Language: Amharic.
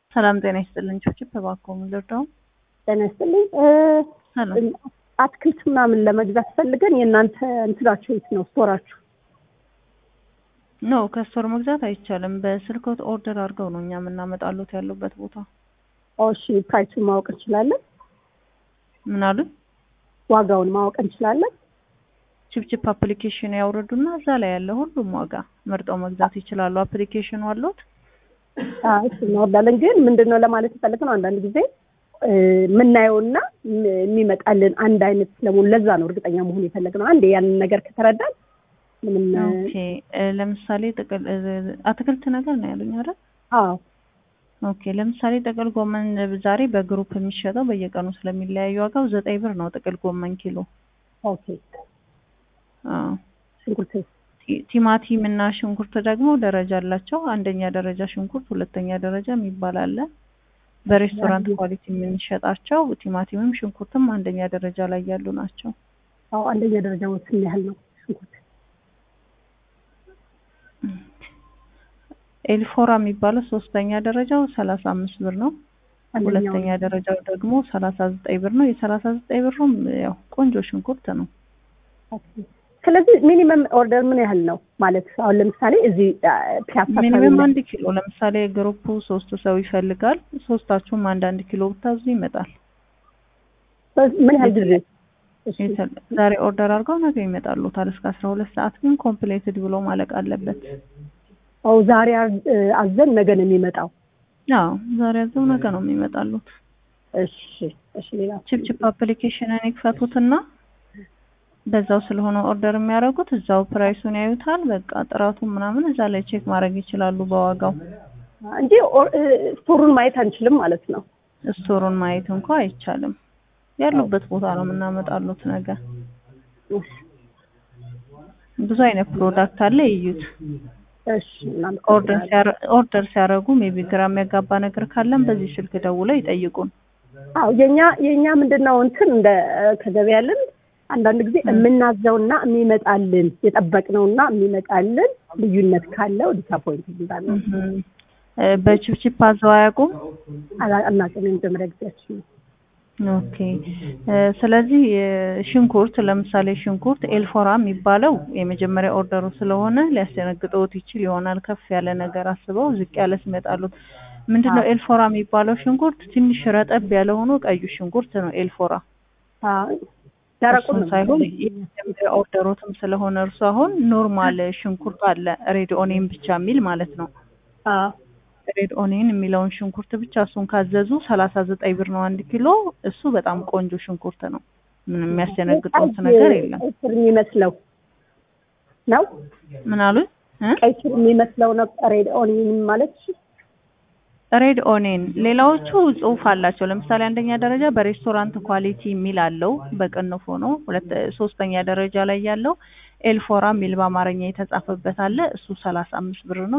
ሰላም ጤና ይስጥልኝ። ችብችብ እባክዎ ምን ልርዳው? ጤና ይስጥልኝ። ሰላም አትክልት ምናምን ለመግዛት ፈልገን የእናንተ እንትናችሁ የት ነው ስቶራችሁ? ኖ ከስቶር መግዛት አይቻልም። በስልክዎት ኦርደር አድርገው ነው እኛ የምናመጣሎት ያሉበት ቦታ። እሺ ፕራይሱን ማወቅ እንችላለን? ምን አሉ? ዋጋውን ማወቅ እንችላለን? ችፕችፕ አፕሊኬሽን ያውርዱና እዛ ላይ ያለ ሁሉም ዋጋ መርጠው መግዛት ይችላሉ። አፕሊኬሽኑ አለዎት? አይ እሱ እናወርዳለን። ግን ምንድን ነው ለማለት የፈለግነው አንዳንድ ጊዜ የምናየውና የሚመጣልን አንድ አይነት ስለመሆኑ ለዛ ነው እርግጠኛ መሆን የፈለግነው። አንዴ ያንን ነገር ከተረዳን ምንም ኦኬ ለምሳሌ ጥቅል አትክልት ነገር ነው ያሉኝ አይደል? አዎ ኦኬ ለምሳሌ ጥቅል ጎመን ዛሬ በግሩፕ የሚሸጠው በየቀኑ ስለሚለያዩ ዋጋው ዘጠኝ ብር ነው ጥቅል ጎመን ኪሎ። ኦኬ አዎ ሽንኩርት ቲ- ቲማቲም እና ሽንኩርት ደግሞ ደረጃ አላቸው። አንደኛ ደረጃ ሽንኩርት፣ ሁለተኛ ደረጃ የሚባል አለ። በሬስቶራንት ኳሊቲ የምንሸጣቸው ቲማቲምም ሽንኩርትም አንደኛ ደረጃ ላይ ያሉ ናቸው። አዎ አንደኛ ደረጃ ስንት ያህል ነው ሽንኩርት? ኤልፎራ የሚባለው ሶስተኛ ደረጃው ሰላሳ አምስት ብር ነው። አንደኛው ሁለተኛ ደረጃው ደግሞ ሰላሳ ዘጠኝ ብር ነው። የሰላሳ ዘጠኝ ብሩም ያው ቆንጆ ሽንኩርት ነው። ኦኬ። ስለዚህ ሚኒመም ኦርደር ምን ያህል ነው ማለት አሁን ለምሳሌ እዚህ ፒያሳ አካባቢ ሚኒመም ላይ- አንድ ኪሎ ለምሳሌ ግሩፑ ሶስት ሰው ይፈልጋል። ሶስታችሁም አንድ አንድ ኪሎ ብታዙ ይመጣል። ምን ያህል ጊዜ? እሺ። የተ- ዛሬ ኦርደር አድርገው ነገ ይመጣሉታል። እስከ አስራ ሁለት ሰዓት ግን ኮምፕሌትድ ብሎ ማለቅ አለበት። አዎ ዛሬ አዝ- አዘን ነገ ነው የሚመጣው። አዎ ዛሬ ያዘው ነገ ነው የሚመጣሉት። እሺ እሺ። ሌላ ችፕችፕ አፕሊኬሽንን ይክፈቱትና በዛው ስለሆነ ኦርደር የሚያደርጉት እዛው ፕራይሱን ያዩታል። በቃ ጥራቱን ምናምን እዛ ላይ ቼክ ማድረግ ይችላሉ በዋጋው። እንጂ ኦር- እ፣ ስቶሩን ማየት አንችልም ማለት ነው። ስቶሩን ማየት እንኳ አይቻልም። ያሉበት ቦታ ነው የምናመጣሉት ነገ። እሺ ብዙ አይነት ፕሮዳክት አለ ይዩት። እሺ። እናመሰግናለን። ኦርደር ሲያረ- ኦርደር ሲያደርጉ ሜቢ ግራ የሚያጋባ ነገር ካለም በዚህ ስልክ ደውለው ይጠይቁን። አዎ የኛ የኛ ምንድነው እንትን እንደ ከገበያ ያለን አንዳንድ ጊዜ የምናዘውና የሚመጣልን የጠበቅነውና የሚመጣልን ልዩነት ካለው ዲስአፖይንት እንዳለ እህም። እ፣ በችፕችፕ አዘው አያውቁም? አናውቅም። የመጀመሪያ ጊዜያችን ነው። ኦኬ እ፣ ስለዚህ እ፣ ሽንኩርት ለምሳሌ ሽንኩርት ኤልፎራ የሚባለው የመጀመሪያ ኦርደሩ ስለሆነ ሊያስደነግጠውት ይችል ይሆናል። ከፍ ያለ ነገር አስበው ዝቅ ያለ ሲመጣሉት ምንድነው ኤልፎራ የሚባለው ሽንኩርት ትንሽ ረጠብ ያለ ሆኖ ቀዩ ሽንኩርት ነው ኤልፎራ። አዎ ደረቁን እሱን ነው ሳይሆን የመጀመሪያ ኦርደሮትም ስለሆነ እርሱ አሁን ኖርማል ሽንኩርት አለ ሬድ ኦኔን ብቻ የሚል ማለት ነው። አዎ ሬድ ኦኔን የሚለውን ሽንኩርት ብቻ እሱን ካዘዙ ሰላሳ ዘጠኝ ብር ነው አንድ ኪሎ። እሱ በጣም ቆንጆ ሽንኩርት ነው። ምንም የሚያስደነግጠውት ነገር የለም። ቀይ ስር የሚመስለው ነው። ምን አሉኝ? እ? ቀይ ስር የሚመስለው ነው። ሬድ ኦኒየን ማለት እሺ። ሬድ ኦኔን ሌላዎቹ ጽሁፍ አላቸው። ለምሳሌ አንደኛ ደረጃ በሬስቶራንት ኳሊቲ የሚል አለው በቅንፎ ነው። ሁለት ሶስተኛ ደረጃ ላይ ያለው ኤልፎራ የሚል በአማርኛ የተጻፈበት አለ። እሱ ሰላሳ አምስት ብር ነው።